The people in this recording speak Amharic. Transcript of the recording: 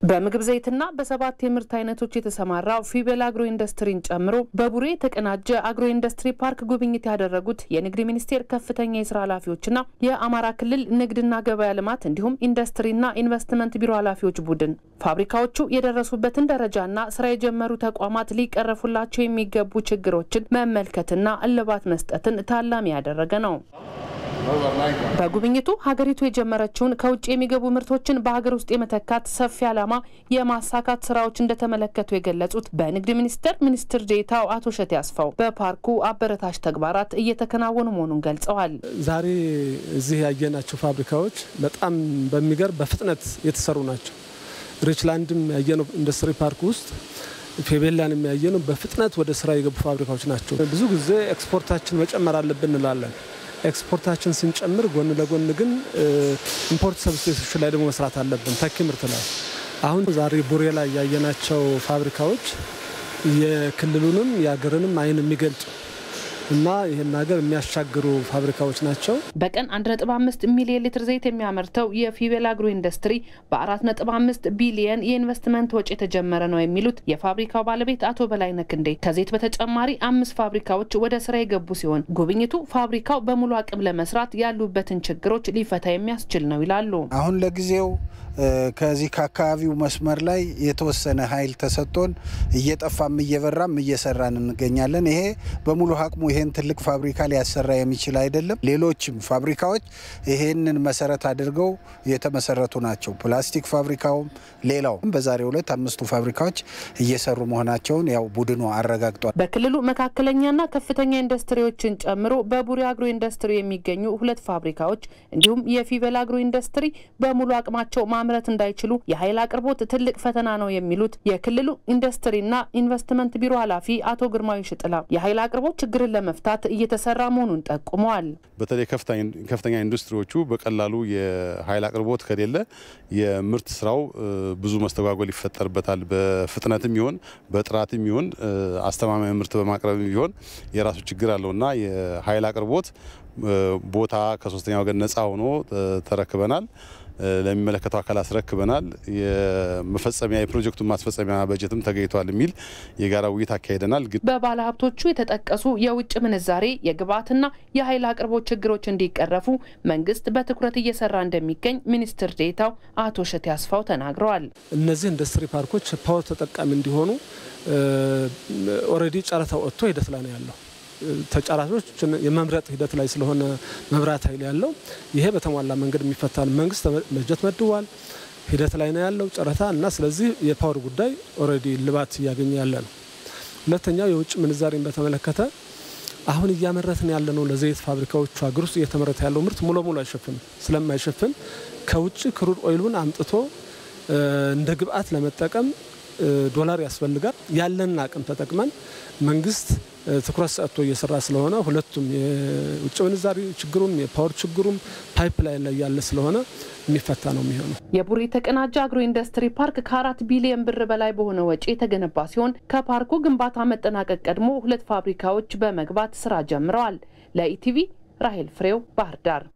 በምግብ ዘይትና በሰባት የምርት አይነቶች የተሰማራው ፊቤል አግሮ ኢንዱስትሪን ጨምሮ በቡሬ የተቀናጀ አግሮ ኢንዱስትሪ ፓርክ ጉብኝት ያደረጉት የንግድ ሚኒስቴር ከፍተኛ የስራ ኃላፊዎችና የአማራ ክልል ንግድና ገበያ ልማት እንዲሁም ኢንዱስትሪና ኢንቨስትመንት ቢሮ ኃላፊዎች ቡድን ፋብሪካዎቹ የደረሱበትን ደረጃና ስራ የጀመሩ ተቋማት ሊቀረፉላቸው የሚገቡ ችግሮችን መመልከትና እልባት መስጠትን ታላሚ ያደረገ ነው። በጉብኝቱ ሀገሪቱ የጀመረችውን ከውጭ የሚገቡ ምርቶችን በሀገር ውስጥ የመተካት ሰፊ ዓላማ የማሳካት ስራዎች እንደተመለከቱ የገለጹት በንግድ ሚኒስቴር ሚኒስትር ዴኤታው አቶ እሸቴ አስፋው በፓርኩ አበረታች ተግባራት እየተከናወኑ መሆኑን ገልጸዋል። ዛሬ እዚህ ያየናቸው ፋብሪካዎች በጣም በሚገርም በፍጥነት የተሰሩ ናቸው። ሪችላንድም ያየነው ኢንዱስትሪ ፓርክ ውስጥ ፌቤላን የሚያየነው በፍጥነት ወደ ስራ የገቡ ፋብሪካዎች ናቸው። ብዙ ጊዜ ኤክስፖርታችን መጨመር አለብን እንላለን። ኤክስፖርታችን ስንጨምር ጎን ለጎን ግን ኢምፖርት ሰብስቴሽን ላይ ደግሞ መስራት አለብን፣ ተኪ ምርት ላይ። አሁን ዛሬ ቡሬ ላይ ያየናቸው ፋብሪካዎች የክልሉንም የሀገርንም አይን የሚገልጡ እና ይህን ሀገር የሚያሻግሩ ፋብሪካዎች ናቸው። በቀን 1.5 ሚሊዮን ሊትር ዘይት የሚያመርተው የፊቤል አግሮ ኢንዱስትሪ በ4.5 ቢሊየን የኢንቨስትመንት ወጪ የተጀመረ ነው የሚሉት የፋብሪካው ባለቤት አቶ በላይነህ ክንዴ ከዘይት በተጨማሪ አምስት ፋብሪካዎች ወደ ስራ የገቡ ሲሆን ጉብኝቱ ፋብሪካው በሙሉ አቅም ለመስራት ያሉበትን ችግሮች ሊፈታ የሚያስችል ነው ይላሉ። አሁን ለጊዜው ከዚህ ከአካባቢው መስመር ላይ የተወሰነ ኃይል ተሰጥቶን እየጠፋም እየበራም እየሰራን እንገኛለን። ይሄ በሙሉ አቅሙ ይሄን ትልቅ ፋብሪካ ሊያሰራ የሚችል አይደለም። ሌሎችም ፋብሪካዎች ይሄንን መሰረት አድርገው የተመሰረቱ ናቸው። ፕላስቲክ ፋብሪካውም ሌላው በዛሬው ዕለት አምስቱ ፋብሪካዎች እየሰሩ መሆናቸውን ያው ቡድኑ አረጋግጧል። በክልሉ መካከለኛና ከፍተኛ ኢንዱስትሪዎችን ጨምሮ በቡሬ አግሮ ኢንዱስትሪ የሚገኙ ሁለት ፋብሪካዎች እንዲሁም የፊቤል አግሮ ኢንዱስትሪ በሙሉ አቅማቸው ማምረት እንዳይችሉ የኃይል አቅርቦት ትልቅ ፈተና ነው የሚሉት የክልሉ ኢንዱስትሪና ኢንቨስትመንት ቢሮ ኃላፊ አቶ ግርማዊ ሽጥላ የኃይል አቅርቦት ችግርን ለመፍታት እየተሰራ መሆኑን ጠቁመዋል። በተለይ ከፍተኛ ኢንዱስትሪዎቹ በቀላሉ የኃይል አቅርቦት ከሌለ የምርት ስራው ብዙ መስተጓጎል ይፈጠርበታል። በፍጥነትም ይሆን በጥራትም ይሆን አስተማማኝ ምርት በማቅረብ ቢሆን የራሱ ችግር አለውና የኃይል አቅርቦት ቦታ ከሶስተኛ ወገን ነፃ ሆኖ ተረክበናል። ለሚመለከተው አካል አስረክበናል። የመፈጸሚያ የፕሮጀክቱን ማስፈጸሚያ በጀትም ተገኝቷል የሚል የጋራ ውይይት አካሂደናል። በባለ ሀብቶቹ የተጠቀሱ የውጭ ምንዛሬ የግብዓትና የኃይል አቅርቦት ችግሮች እንዲቀረፉ መንግስት በትኩረት እየሰራ እንደሚገኝ ሚኒስትር ዴኤታው አቶ እሸቴ አስፋው ተናግረዋል። እነዚህ ኢንዱስትሪ ፓርኮች ፓወር ተጠቃሚ እንዲሆኑ ኦልሬዲ ጨረታ ወጥቶ ሂደት ላይ ነው ያለው ተጫራቾች የመምረጥ ሂደት ላይ ስለሆነ መብራት ኃይል ያለው ይሄ በተሟላ መንገድ የሚፈታ መንግስት በጀት መድቧል። ሂደት ላይ ነው ያለው ጨረታ እና ስለዚህ የፓወር ጉዳይ ኦልሬዲ ልባት እያገኘ ያለ ነው። ሁለተኛው የውጭ ምንዛሬን በተመለከተ አሁን እያመረትን ያለ ነው ለዘይት ፋብሪካዎቹ ሀገር ውስጥ እየተመረተ ያለው ምርት ሙሉ ሙሉ አይሸፍንም። ስለማይሸፍን ከውጭ ክሩድ ኦይሉን አምጥቶ እንደ ግብአት ለመጠቀም ዶላር ያስፈልጋል። ያለንን አቅም ተጠቅመን መንግስት ትኩረት ሰጥቶ እየሰራ ስለሆነ ሁለቱም የውጭ ምንዛሪ ችግሩም የፓወር ችግሩም ፓይፕ ላይ ላይ ያለ ስለሆነ የሚፈታ ነው የሚሆነው። የቡሬ የተቀናጀ አግሮ ኢንዱስትሪ ፓርክ ከአራት ቢሊዮን ብር በላይ በሆነ ወጪ የተገነባ ሲሆን ከፓርኩ ግንባታ መጠናቀቅ ቀድሞ ሁለት ፋብሪካዎች በመግባት ስራ ጀምረዋል። ለኢቲቪ ራሄል ፍሬው ባህር ዳር